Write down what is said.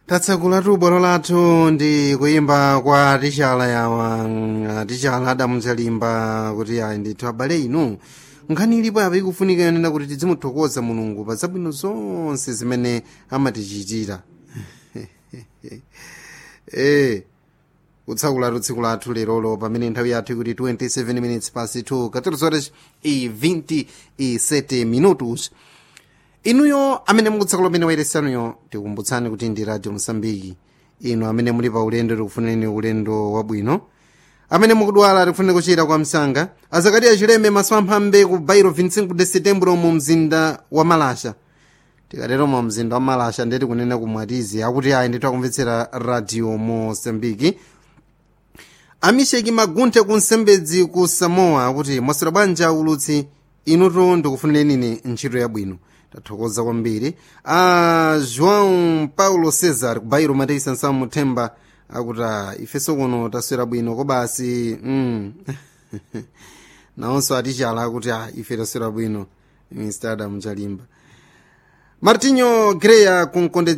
tatsakulatu bwalo lathu ndi kuyimba kwa tichala yawa mm, tichala adamuchalimba kuti ayi ndithu abale inu nkhani ilipo apa ikufunika yonena kuti tizimuthokoza mulungu pa zabwino zonse zimene amatichitira eh kutsakulatu tsiku lathu lerolo pamene nthawi yathu ikuti 27 minutes past 2 14 horas e 27 minutos inuyo amene mukutsakula umene wayeresanuyo tikumbutsani kuti ndi radio mosambiki inu amene muli pa ulendo tikufuneni ulendo wabwino amene mukudwala tikufuneni kuchira kwa msanga azakati achileme maso amphambe ku bairo 25 de setembro mu mzinda wa malasha tikatero mu mzinda wa malasha ndeti kunena kumwatizi akuti ayi ndithu akumvetsera radio mosambiki amisheki magunthe ku nsembedzi ku samoa akuti mwaswera bwanja ulutsi inutu ndikufunireni ine ntchito yabwino tathokoza kwambiri a joão paulo cesar kubairo mateisa nsamu muthemba akuti "Ah, ifenso kuno taswera bwino kobasi mm. nawonso atichala akuti "Ah, ife taswera bwino mr adam chalimba martinho greya ku